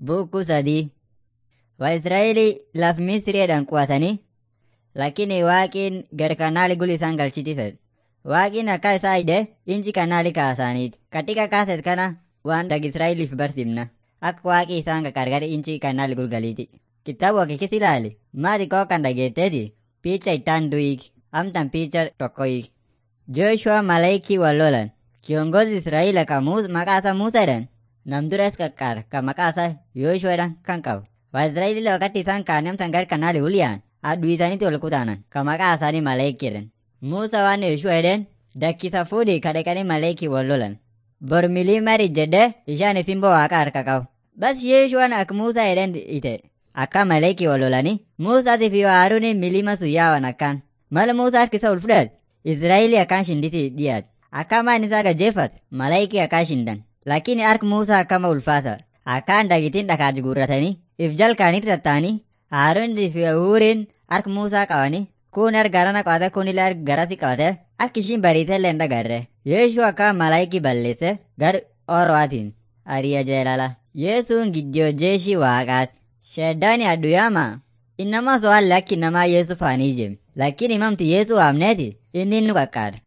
Buukuu sadii. Waa'israa'eelii laf Misriidhaan qubatanii lakini waaqiin gar kanaali gul isaan galchiti fedhe. Waaqiin akka isaa hidhe inchi kanaali kaasaaniiti. Katika kaaset kana waan dag Israa'eliif barsiifna. Akka waaqii isaan qaqqarqar inchi kanaali gul galiiti. Kitaaba wakikis ilaali. Maati koo kan dhageetteeti? Piicha ittaan du'iik. Amtan piicha tokko hiik. Joshua malaikii wal lolan. Kiongozi Israa'el ka maqaa isaa Muusaa jedhan. Nam duras qaqqaar ka maqaa isaa Yooshuaadhaan kan qabu. Waa'israa'eelii wakati isaan kaanii amtan gar kanaali uliyaan. Aduu isaaniitti ol kutaanan. Ka maqaa isaanii malaikii jedhan. Muusaa waan Yoshua jedheen dakkisa fuudhii ka dhaqanii malaikii wal lolan. Bor miliimari jedhee ishaan ifimboo waaqa harka qabu. Bas Yeeshuwaan akka Muusaa jedheen ite. Akka malaikii wal lolanii Muusaatii fi Haaruun miliima sun yaawan akkaan. Mala Muusaa harkisa ol fudhate Israa'eelii akkaan shinditi dhiyaate. Akka maan isaa gajeeffate malaikii akkaan shindan. Lakini harki Muusaa akkama ulfaata. Akkaan dagitiin dhakaati guurratanii if jalkaanitti tattaanii Haaruunii fi Huuriin harka Muusaa qabanii kun harka garana qabate kun illee harka garasi qabate akka ishiin bariitee illee hin dhagarre. Yeeshuu akka malaayikii balleesse gar orwaatiin ariya jeelala. Yesuun giddiyoo jeeshii waaqaati. Sheddaani adduyyaama. Innama so'aalle akki namaa Yesu faanii jem. Lakini himamti Yesu waamneeti inni nu qaqqaada.